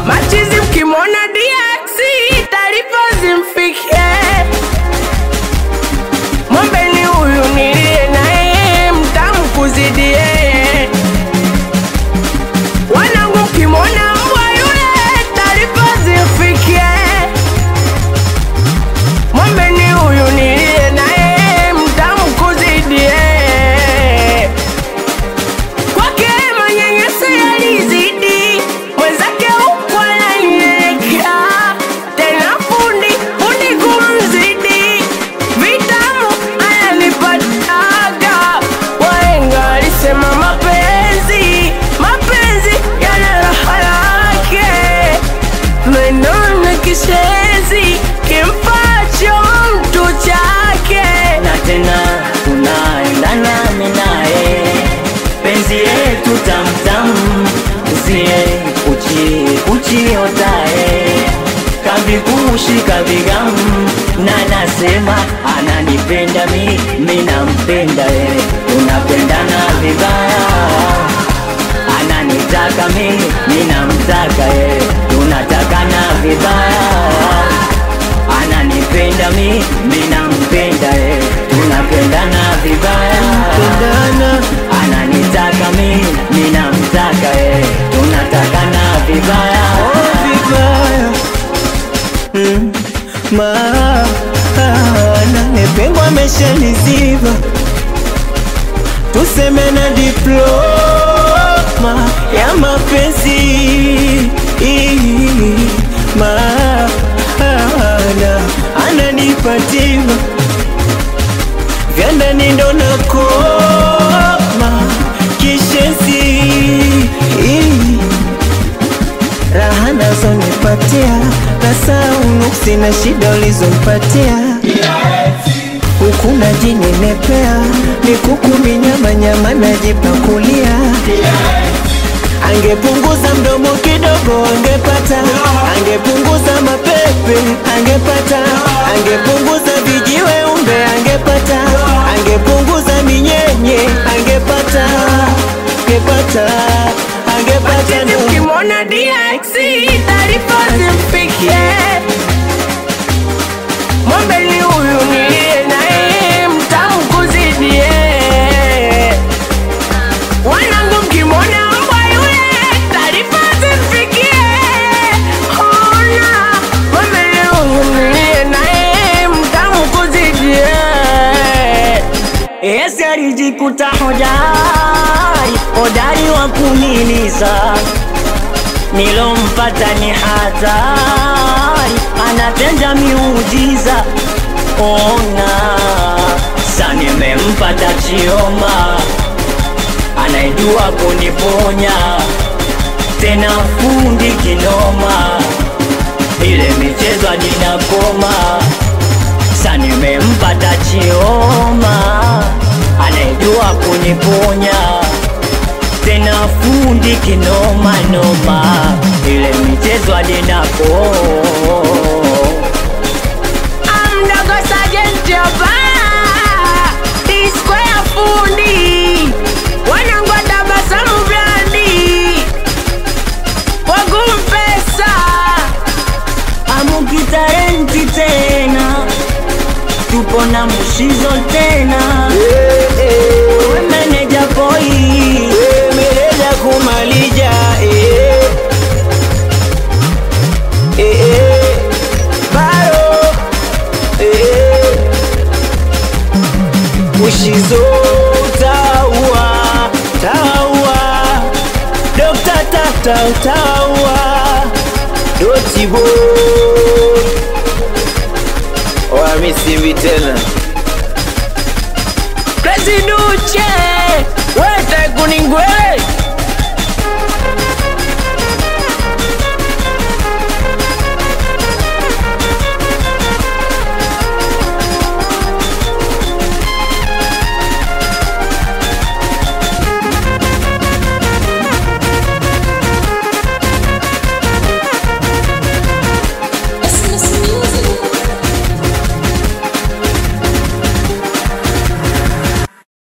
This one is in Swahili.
machizi mkimwona DX taarifa zimfikie Mwombeni huyu niliye naye mtamu kuzidi yeye. Wanangu mkimwona mbwa yule taarifa zimfikie. Mwombeni huyu niliye naye mtamu kuzidi yeye. Kwake manyanyaso yalizidi, mwenzake huku ananielekea. Tena fundi, fundi kumzidi, vitamu ananipataga. Wahenga walisema mapenzi, mapenzi yana raha yake. Menone kishenzi, kimpacho mtu chake. na tena tunaendana mimi naye, penzi yetu tamtam, usiye kuchi kuchiotae kavikushi kavigamu, na nasema ananipenda mi, mi nampenda yeye, tunapendana vibaya ananitaka mi, mi namtaka yeye, tunatakana vibaya ananipenda mi, mi nampenda yeye, tunapendana vibaya. Ananitaka mi, mi namtaka yeye, tunatakana vibaya. vibaya mm. maana nepengwa ameshaniziba tuseme na diploma ya mapenzi maana ananipatiwa vya ndani ndo nakoma kishezi raha nazonipatia na saunuksi na shida ulizompatia huku najinenepea mikuku minyamanyama najipakulia angepunguza mdomo kidogo angepata angepunguza mapepe angepata angepunguza vijiwe umbe angepata angepunguza minyenye angepata angepata angepata Machizi ndo mkimwona DX taarifa zimfikie. Mwombeni huyu niliye naye mtamu kuzidi yeye. Wanangu mkimwona mbwa yule taarifa zimfikie. Ona, mwombeni huyu niliye naye mtamu kuzidi yeye. Esi alijikuta hodari, hodari wa kuniliza, nilompata ni hatari, anatenda miujiza. Ona sa nimempata Chioma, anaijua kuniponya, tena fundi kinoma, ile michezo adinakoma sa nimempata Chioma anayejua kuniponya tena fundi kinoma noma, ile michezo adinapo Amdogo Sergeant Jova Disco ya fundi Wanangu wa tabasamu brandi Wagumu pesa amukitarenti tena, tupo na mushizo tena, we meneja boy mereja kumalija eh. Eh, eh. baro eh. ushizo taua taua dokta tata taua dotibo wamisimbi tena Crazy Duche Wete kuningwele